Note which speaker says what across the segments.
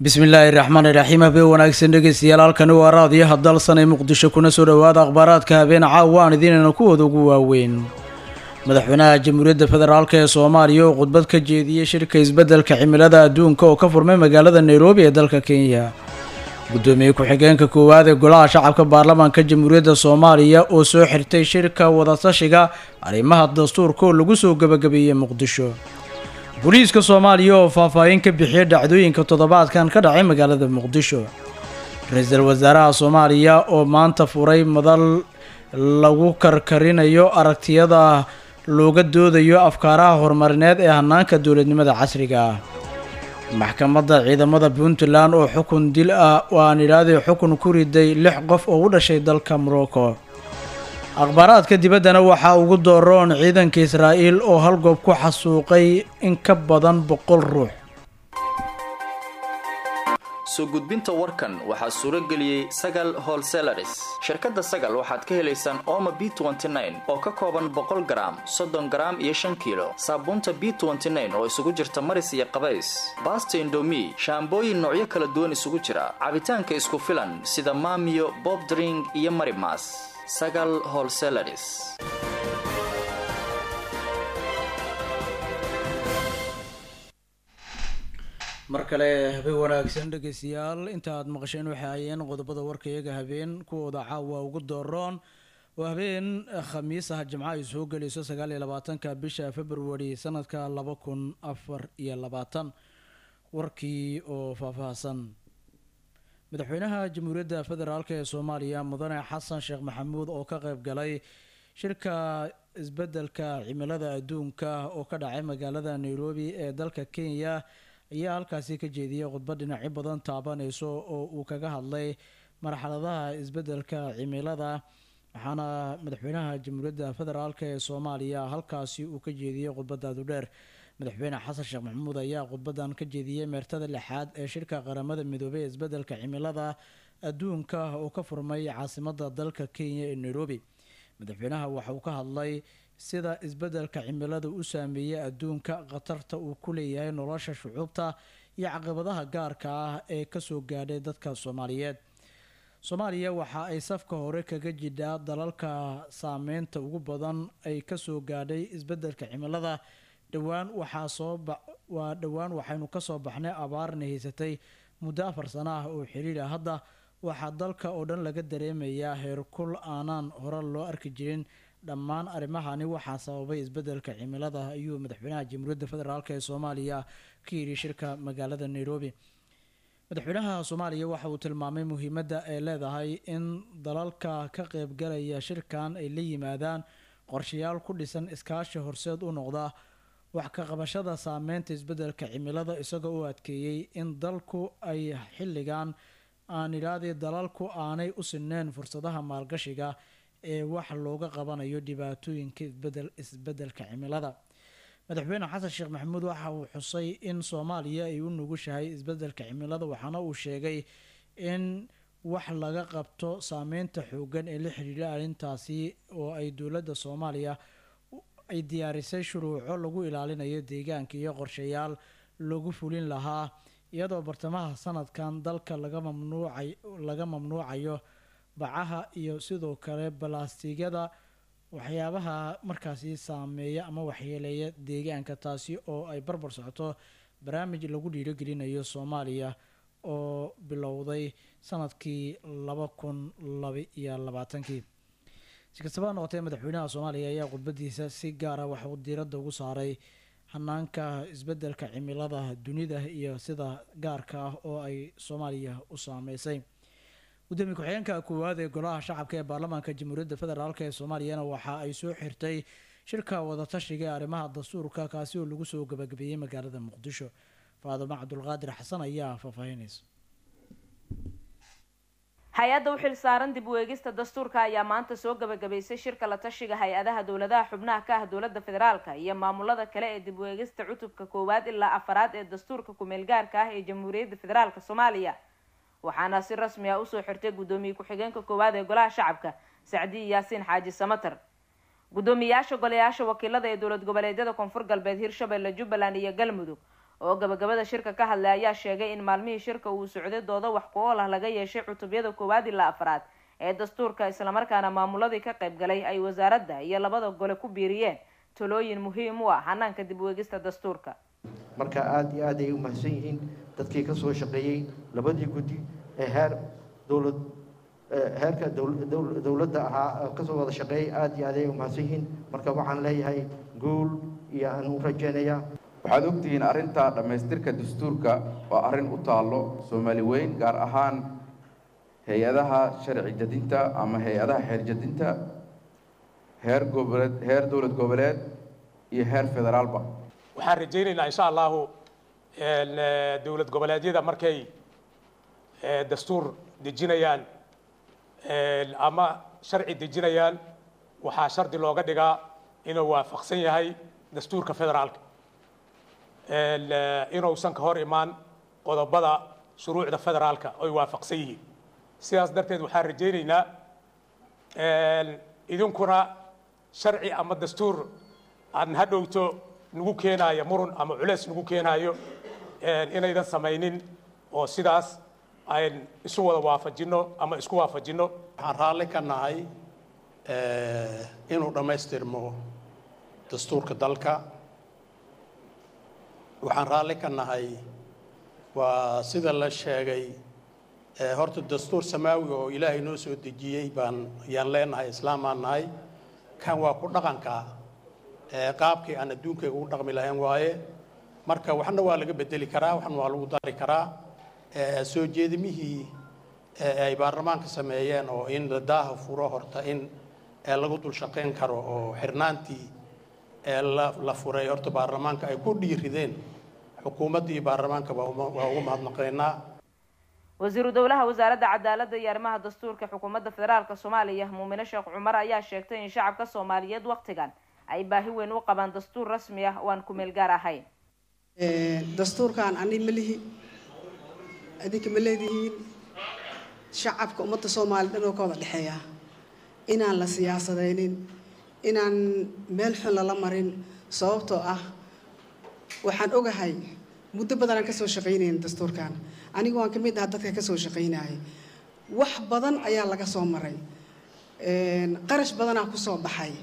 Speaker 1: bismillaahi raxmaani raxiim habeen wanaagsan dhegeystayaal halkani waa raadiyaha dalsanee muqdisho kuna soo dhowaada akhbaaraadka habeen caawa aan idiinayna kuwooda ugu waaweyn madaxweynaha jamhuuriyadda federaalk ee soomaaliya oo khudbad ka jeediyey shirka isbeddelka cimilada adduunka oo ka furmay magaalada nairobi ee dalka kenya guddoomiye ku-xigeenka koowaad ee golaha shacabka baarlamaanka jamhuuriyadda soomaaliya oo soo xirtay shirka wadatashiga arrimaha dastuurka oo lagu soo gebagabeeyey muqdisho booliiska soomaaliya oo faahfaahin ka bixiyay dhacdooyinka toddobaadkan ka dhacay magaalada muqdisho ra-iisul wasaaraha soomaaliya oo maanta furay madal lagu karkarinayo aragtiyada looga doodayo afkaaraha horumarineed ee hanaanka dowladnimada casriga ah maxkamadda ciidamada puntland oo xukun dil ah oo aan idhaahday xukun ku riday lix qof oo u dhashay dalka morocco akhbaaraadka dibaddana waxaa ugu dooroon ciidanka israa'iil oo hal goob ku xasuuqay in ka badan boqol ruux
Speaker 2: soo gudbinta warkan waxaa suuro geliyey sagal holselaris shirkadda sagal waxaad ka helaysaan ooma b oo ka kooban boqol garaam soddon garaam iyo shan kiilo saabuunta b oo isugu jirta maris iyo qabays baasta indomi shaambooyin noocyo kala duwan isugu jira cabitaanka isku filan sida maamiyo bobdring iyo marimas sagal holselaris
Speaker 1: mar kale habeen wanaagsan dhegeystayaal inta aad maqasheen waxay hayeen qodobada warka iyaga habeen kuwooda caawa ugu dooroon oo habeen khamiis ah jimco ay soo gelayso sagaal iyo labaatanka bisha february sanadka laba kun afar iyo labaatan warkii oo faahfaahsan madaxweynaha jamhuuriyadda federaalk ee soomaaliya mudane xasan sheekh maxamuud oo ka qeyb galay shirka isbeddelka cimilada adduunka oo ka dhacay magaalada nairobi ee dalka kenya ayaa halkaasi ka jeediyey khudbad dhinacyo badan taabanayso oo uu kaga hadlay marxaladaha isbeddelka cimilada waxaana madaxweynaha jamhuuriyadda federaalk ee soomaaliya halkaasi uu ka jeediyey khudbadaadu dheer madaxweyne xasan sheekh maxamuud ayaa khudbadan ka jeediyey meertada lixaad ee shirka qaramada midoobey ee isbeddelka cimilada adduunka oo ka furmay caasimada dalka kenya ee nairobi madaxweynaha waxa uu ka hadlay sida isbeddelka cimilada u saameeyey adduunka khatarta uu ku leeyahay nolosha shucuubta iyo caqabadaha gaarka ah ee kasoo gaadhay dadka soomaaliyeed soomaaliya waxa ay safka hore kaga jidhaa dalalka saameynta ugu badan ay kasoo gaadhay isbeddelka cimilada dhowaan waxaa soo waa dhowaan waxaynu kasoo baxnay abaarna haysatay muddo afar sano ah oo xiriira hadda waxaa dalka oo dhan laga dareemayaa heerkul aanaan hore loo arki jirin dhammaan arrimahani waxaa sababay isbeddelka cimilada ayuu madaxweynaha jamhuuriyadda federaalk ee soomaaliya ka yidhi shirka magaalada nairobi madaxweynaha soomaaliya waxa uu tilmaamay muhiimadda ay leedahay in dalalka ka qeybgalaya shirkan ay la yimaadaan qorshayaal ku dhisan iskaashi horseed u noqda wax ka qabashada saameynta isbeddelka cimilada isagoo u adkeeyey in dalku ay xilligan aan idhaahday dalalku aanay u sineen fursadaha maalgashiga ee wax looga qabanayo dhibaatooyinka isbedel isbeddelka cimilada madaxweyne xasan sheekh maxamuud waxa uu xusay in soomaaliya ay u nugushahay isbeddelka cimilada waxaana uu sheegay in wax laga qabto saameynta xoogan ee la xiriira arrintaasi oo ay dowladda soomaaliya ay diyaarisay shuruuco lagu ilaalinayo deegaanka iyo qorshayaal lagu fulin lahaa iyadoo bartamaha sanadkan dalka laga mamnuucay laga mamnuucayo bacaha iyo sidoo kale balaastigyada waxyaabaha markaasi saameeya ama waxyeeleeya deegaanka taasi oo ay barbar socoto barnaamij lagu dhiirogelinayo soomaaliya oo bilowday sanadkii laba kun laba iyo labaatankii si kastaba noqotee madaxweynaha soomaaliya ayaa khudbadiisa si gaara waxauu diiradda ugu saaray hanaanka isbeddelka cimilada dunida iyo sida gaarka ah oo ay soomaaliya u saameysay gudoomiye ku-xigeenka koowaad ee golaha shacabka ee baarlamaanka jamhuuriyadda federaalk ee soomaaliyana waxa ay soo xirtay shirka wadatashiga ee arrimaha dastuurka kaasi oo lagu soo gabagabeeyey magaalada muqdisho faadimo cabdulqaadir xasan ayaa faahfaahinaysa
Speaker 3: hay-adda u xil saaran dib u eegista dastuurka ayaa maanta soo gabagabaysay shirka la tashiga hay-adaha dowladaha xubnaha ka ah dowladda federaalka iyo maamulada kale ee dib u eegista cutubka koowaad ilaa afaraad ee dastuurka kumeel gaarka ah ee jamhuuriyadda federaalk soomaaliya waxaana si rasmi ah usoo xirtay guddoomiye ku-xigeenka koowaad ee golaha shacabka sacdiyi yaasiin xaaji samater guddoomiyayaasha golayaasha wakiilada ee dowlad goboleedyada koonfur galbeed hirshabelle jubbaland iyo galmudug oo gabagabada shirka ka hadlay ayaa sheegay in maalmihii shirka uu socday doodo wax ku ool ah laga yeeshay cutubyada koowaad ilaa afraad ee dastuurka islamarkaana maamuladii ka qayb galay ay wasaaradda iyo labada gole ku biiriyeen talooyin muhiim u ah hanaanka dib weegista dastuurka
Speaker 4: marka aada iyo aad ay u mahadsan yihiin dadkii ka soo shaqeeyey labadii guddi ee heer dowlad heerka dowladda ahaa kasoo wada shaqeeyey aada iyo aad ay u mahadsan yihiin marka waxaan leeyahay guul iyo aan u rajeynayaa
Speaker 5: waxaad ogtihiin arrinta dhammaystirka dastuurka waa arrin u taallo soomaali weyn gaar ahaan hay-adaha sharci jadinta ama hay-adaha xeer jadinta heer goboleed heer dowlad goboleed iyo heer federaalba
Speaker 6: waxaan rajaynaynaa insha allahu dowlad goboleedyada markay dastuur dejinayaan ama sharci dejinayaan waxaa shardi looga dhigaa inuu waafaqsan yahay dastuurka federaalka inuusan ka hor imaan qodobada shuruucda federaalka oy waafaqsan yihiin sidaas darteed waxaan rajaynaynaa idinkuna sharci ama dastuur aan hadhowto nagu keenaayo murun ama culeys nagu keenaayo inaydan samaynin oo sidaas ayn isu wada waafajinno ama isku waafajinno
Speaker 7: waxaan raalli ka nahay inuu dhammaystirmo dastuurka dalka waxaan raalli ka nahay waa sida la sheegay horta dastuur samaawiga oo ilaahay noo soo dejiyey baan ayaan leenahay islaamaan nahay kan waa ku dhaqanka qaabkii aan adduunkayga ugu dhaqmi lahayn waaye marka waxna waa laga bedeli karaa waxna waa lagu dari karaa soo jeedimihii ay baarlamaanka sameeyeen oo in la daaha furo horta in lagu dul shaqayn karo oo xirnaantii la furay horta baarlamaanka ay ku dhiirideen xukuumaddii baarlamaanka waa ugu mahadnaqaynaa
Speaker 3: wasiiru dowlaha wasaaradda cadaaladda iyo arrimaha dastuurka xukuumadda federaalka soomaaliya muumine sheekh cumar ayaa sheegtay in shacabka soomaaliyeed waktigan ay baahi weyn u qabaan dastuur rasmi ah oo aan ku meel gaar ahayn
Speaker 8: dastuurkan ani ma lihi adinka ma leedihiin shacabka ummadda soomaaliya dhan oo ka wada dhexeeya inaan la siyaasadaynin inaan meel xun lala marin sababtoo ah waxaan ogahay muddo badanaan kasoo shaqaynayna dastuurkan anigu waan ka mid aha dadka kasoo shaqaynayay wax badan ayaa laga soo maray qarash badanaa kusoo baxay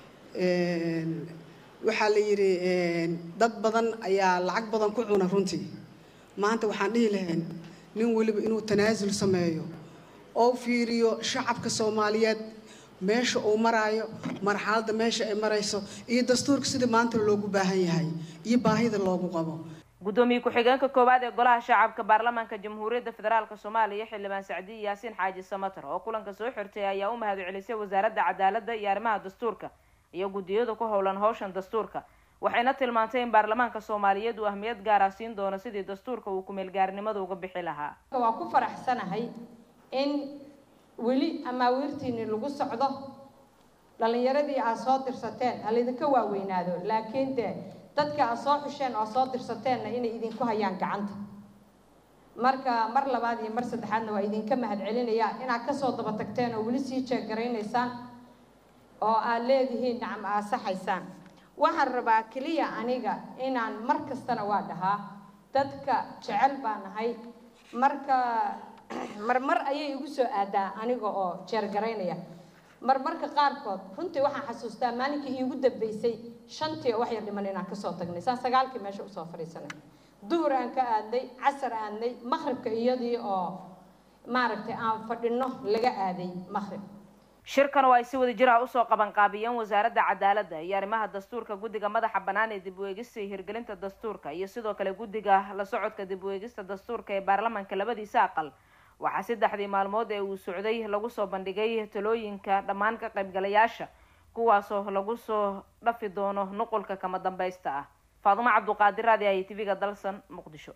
Speaker 8: waxaa la yidhi dad badan ayaa lacag badan ku cuna runtii maanta waxaan dhihi lahayn nin weliba inuu tanaasul sameeyo oo fiiriyo shacabka soomaaliyeed meesha uu maraayo marxaladda meesha ay marayso iyo dastuurka sida maanta loogu baahan yahay iyo baahida loogu qabo
Speaker 3: guddoomiye ku-xigeenka koowaad ee golaha shacabka baarlamaanka jamhuuriyadda federaalk soomaaliya xildhibaan sacdiye yaasiin xaaji samater oo kulanka soo xirtay ayaa u mahad celisay wasaaradda cadaaladda iyo arrimaha dastuurka iyo guddiyada ku howlan howshan dastuurka waxayna tilmaantay in baarlamaanka soomaaliyeed uu ahmiyad gaara siin doono sidii dastuurka uu kumeelgaarinimada uga bixi lahaa
Speaker 9: waa ku faraxsanahay in weli amaawiirtiini lagu socdo dhalinyaradii aad soo dirsateen ha laydinka waaweynaado laakiin dee dadka aad soo xusheen oo soo dirsateenna inay idinku hayaan gacanta marka mar labaad iyo mar saddexaadna waa idinka mahad celinayaa inaad kasoo daba tagteen oo weli sii jeegaraynaysaan oo aad leedihiin nacam aad saxaysaan waxaan rabaa keliya aniga inaan mar kastana waa dhahaa dadka jecel baa nahay marka marmar ayay igu soo aadaa aniga oo jeergaraynaya marmarka qaarkood runtii waxaan xasuustaa maalinkii iigu dambeysay shantii oo wax yar dhiman inaan kasoo tagnay saan sagaalkii meesha usoo fadhiisanay duhur aan ka aadnay casar aadnay maqribka iyadii oo maaragtay aan fadhino laga aaday maqrib
Speaker 3: shirkan oo ay si wada jir ah usoo qabanqaabiyeen wasaaradda cadaaladda iyo arrimaha dastuurka guddiga madaxa bannaan ee dib u eegista iyo hirgelinta dastuurka iyo sidoo kale guddiga la socodka dib u eegista dastuurka ee baarlamaanka labadiisa aqal waxaa saddexdii maalmood ee uu socday lagu soo bandhigay talooyinka dhammaan ka qaybgalayaasha kuwaasoo lagu soo dhafi doono nuqulka kama dambaysta ah faadumo cabduqaadir raadi ay tv-ga dalsan muqdisho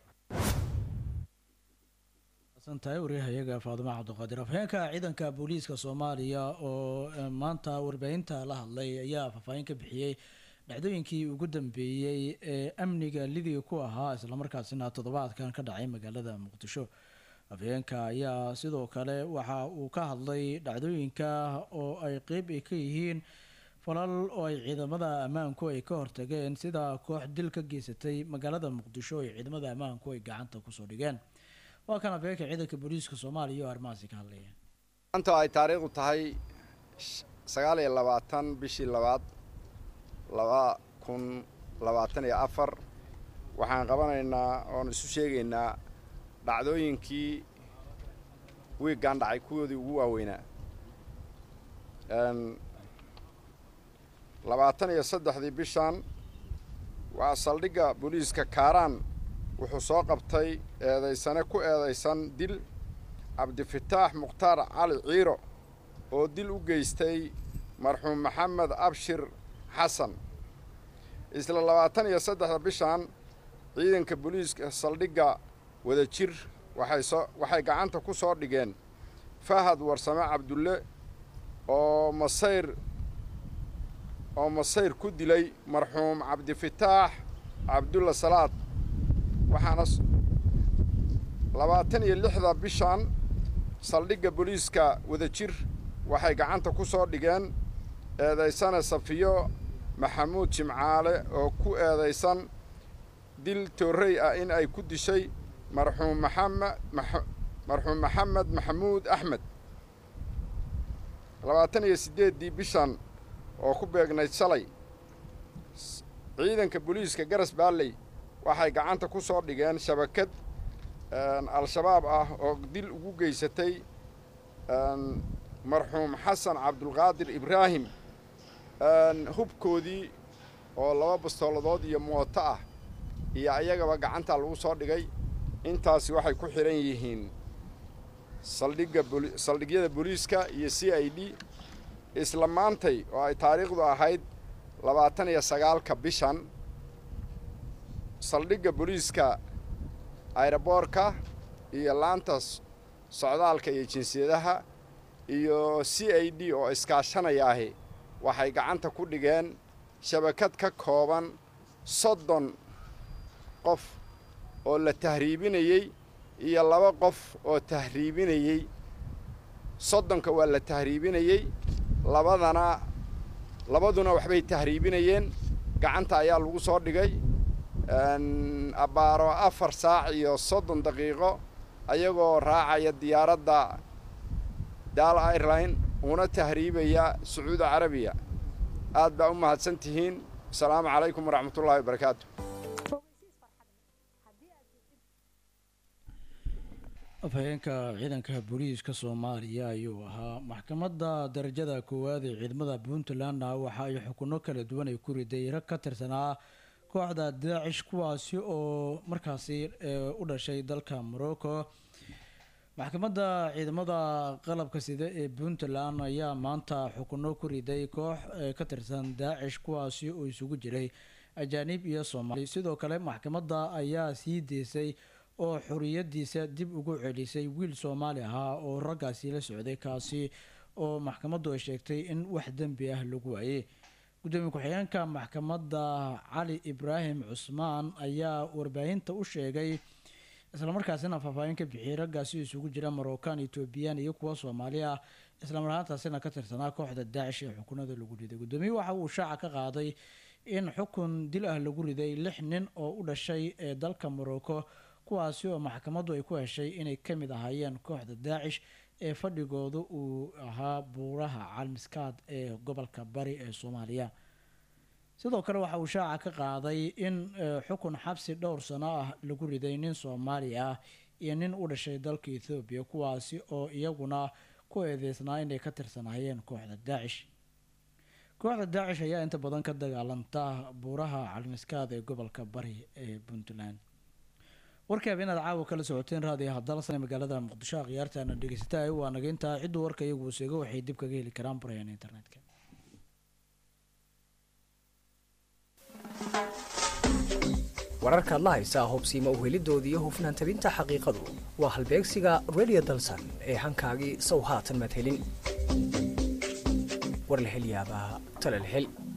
Speaker 1: tahay waryahayaga faadimo cabdiqaadir afheenka ciidanka booliiska soomaaliya oo maanta warbaahinta la hadlay ayaa faahfaahin ka bixiyey dhacdooyinkii ugu dambeeyey ee amniga lidiga ku ahaa islamarkaasina toddobaadkan ka dhacay magaalada muqdisho afheenka ayaa sidoo kale waxa uu ka hadlay dhacdooyinka oo ay qeyb ay ka yihiin falal oo ay ciidamada ammaanku ay ka hortageen sida koox dil ka geysatay magaalada muqdisho ay ciidamada ammaanku ay gacanta kusoo dhigeen waa kan afeeka ciidanka booliiska soomaaliya oo arrimahaasi ka hadlaya
Speaker 10: maanta ay taariikhdu tahay sagaal iyo labaatan bishii labaad laba kun labaatan iyo afar waxaan qabanaynaa oon isu sheegaynaa dhacdooyinkii wiiggan dhacay kuwoodii ugu waaweynaa labaatan iyo saddexdii bishan waa saldhigga booliiska kaaraan wuxuu soo qabtay eedaysane ku eedaysan dil cabdifataax mukhtaar cali ciiro oo dil u geystay marxuum maxamed abshir xasan isla labaatan iyo saddexda bishan ciidanka booliiska saldhigga wadajir waxay soo waxay gacanta ku soo dhigeen fahad warsame cabdulle oo masayr oo masayr ku dilay marxuum cabdifataax cabdulla salaad waxaana labaatan iyo lixda bishan saldhigga booliiska wadajir waxay gacanta ku soo dhigeen eedaysane safiyo maxamuud jimcaale oo ku eedaysan dil toorrey ah in ay ku dishay marxuum maxamed marxuum maxamed maxamuud axmed labaatan iyo siddeeddii bishan oo ku beegnayd shalay ciidanka booliiska garas baalley waxay gacanta ku soo dhigeen shabakad al-shabaab ah oo dil ugu geysatay marxuum xasan cabdulqaadir ibraahim hubkoodii oo laba bastooladood iyo mooto ah iyo ayagaba gacantaa lagu soo dhigay intaasi waxay ku xidhan yihiin saldhigga saldhigyada booliiska iyo c i d isla maantay oo ay taariikhdu ahayd labaatan iyo sagaalka bishan saldhigga booliiska ayroboorka iyo laanta socdaalka iyo jinsiyadaha iyo c i d oo iskaashanayaahi waxay gacanta ku dhigeen shabakad ka kooban soddon qof oo la tahriibinayey iyo laba qof oo tahriibinayey soddonka waa la tahriibinayey labadana labaduna waxbay tahriibinayeen gacanta ayaa lagu soo dhigay abbaaro afar saac iyo soddon daqiiqo ayagoo raacaya diyaaradda daal airline una tahriibaya sacuudi carabiya aad baa u mahadsan tihiin asalaamu calaykum waraxmatullaahi wabarakaatu
Speaker 1: afhayeenka ciidanka booliiska soomaaliya ayuu ahaa maxkamadda darajada koowaad ee ciidamada puntlandna waxa ay xukuno kala duwan ay ku riday rag ka tirsanaa kooxda daacish kuwaasi oo markaasi u dhashay dalka morocco maxkamadda ciidamada qalabka sida ee puntland ayaa maanta xukuno ku riday koox ka tirsan daacish kuwaasi oo isugu jiray ajaanib iyo soomaali sidoo kale maxkamadda ayaa sii deysay oo xoriyadiisa dib ugu celisay wiil soomaali ahaa oo raggaasi la socday kaasi oo maxkamaddu ay sheegtay in wax dembi ah lagu waayey gudoomiye ku-xigeenka maxkamadda cali ibraahim cusmaan ayaa warbaahinta u sheegay islamarkaasina faahfaahin ka bixiyey raggaasi isugu jira marookan etoobiyaan iyo kuwa soomaali ah islamar ahaantaasina ka tirsanaa kooxda daacish ee xukunada lagu riday guddoomiye waxa uu shaaca ka qaaday in xukun dil ah lagu riday lix nin oo u dhashay ee dalka morocco kuwaasi oo maxkamaddu ay ku heshay inay ka mid ahaayeen kooxda daacish ee fadhigooda uu ahaa buuraha calmiskaad ee gobolka bari ee soomaaliya sidoo kale waxa uu shaaca ka qaaday in xukun xabsi dhowr sano ah lagu riday nin soomaali ah iyo nin u dhashay dalka ethoobiya kuwaasi oo iyaguna ku eedeysnaa inay ka tirsanaayeen kooxda daacish kooxda daacish ayaa inta badan ka dagaalanta buuraha calmiskaad ee gobolka bari ee puntland warka habeenaad caawa kala socoteen raadiyo hadalsan magaalada muqdisho akhyaartaana dhegeysata waa naga intaa ciddu warka iyagu seego waxay dib kaga heli karaan barayaan internetka
Speaker 11: wararkaad la haysaa hubsiima uhelidoodii iyo hufnaan tabinta xaqiiqadu waa halbeegsiga radio dalsan ee hankaagii sow haatan maad helin war la hel yaabaa tala la hel